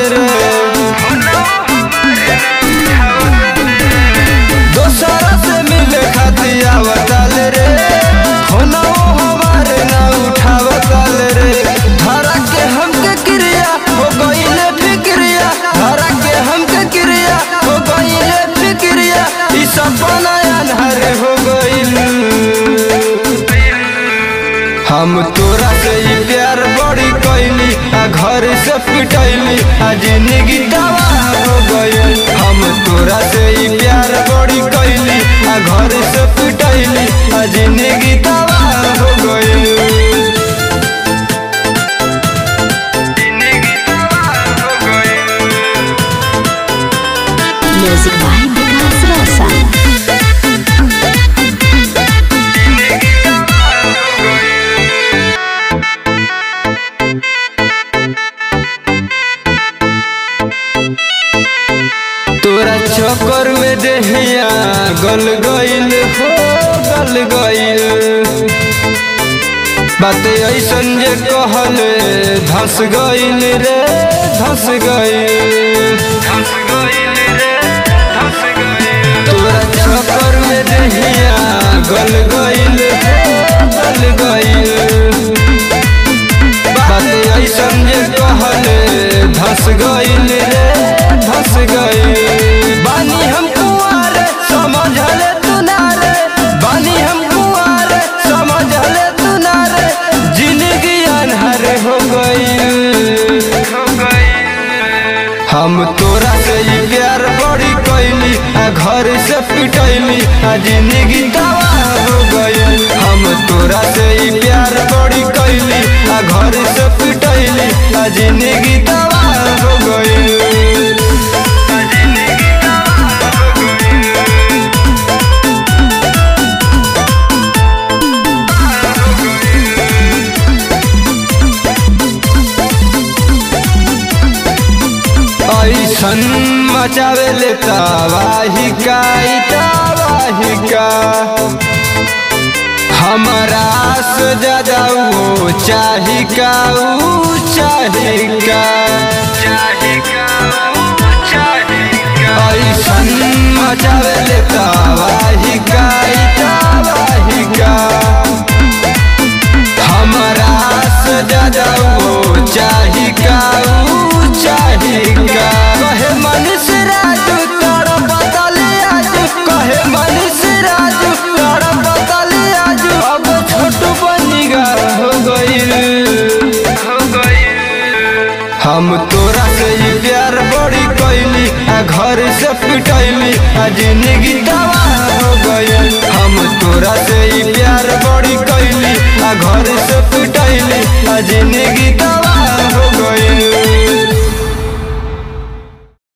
रे दोसरा से मिले खातिर आवताल रे होना हमारे ना उठावताल रे धरा के हमके क्रिया हो गईले फिक्रिया धरा के हमके क्रिया हो गईले फिक्रिया ई सपना अनहर हो गईल हम तोरा से ही प्यार बड़ी कैली आ घर से पिटैली आ जिंदगी तबाह हो गई हम तोरा से ही प्यार बड़ी कैली आ घर से पिटैली आ जिंदगी तबाह हो गई Music by Vikas Rosa. तोरा चक्कर में देहिया गल गईल हो गल गईल बात ऐसन जे कहल धस गईल रे धस गईल तोरा चक्कर में देहिया गल गईल हो गल गईल बात ऐसन जे कहल धस गईल रे धस गईल बानी हम कुआर समझले तू ना रे बानी हम कुआर समझले तू ना रे जिंदगी अनहर हो गईल हम तोरा से ही प्यार बड़ी कैली आ घर से पिटैली आ जिंदगी तबाह हो गई हम तोरा से ही प्यार बड़ी कैली आ घर से पिटैली आ जिंदगी तबाह हो गई ऐसन मचावे ले तबाही का ई तबाही का हमारा से ज्यादा वो चाही का ऊ चाही का ऐसन मचावे ले तबाही का ई तबाही का हमारा से ज्यादा वो चाही का ऊ चाही का कहे मनीष राजू तोरा बदले आज कहे मनीष राजू तोरा बदले आज अब छोटू बनिगा हो गईल हो हम तोरा से ही प्यार बड़ी कैली आ घर से पिटैली आ जिंदगी तबाह हो गई हम तोरा से ही प्यार बड़ी कैली आ घर से पिटैली आ जिंदगी तबाह हो गई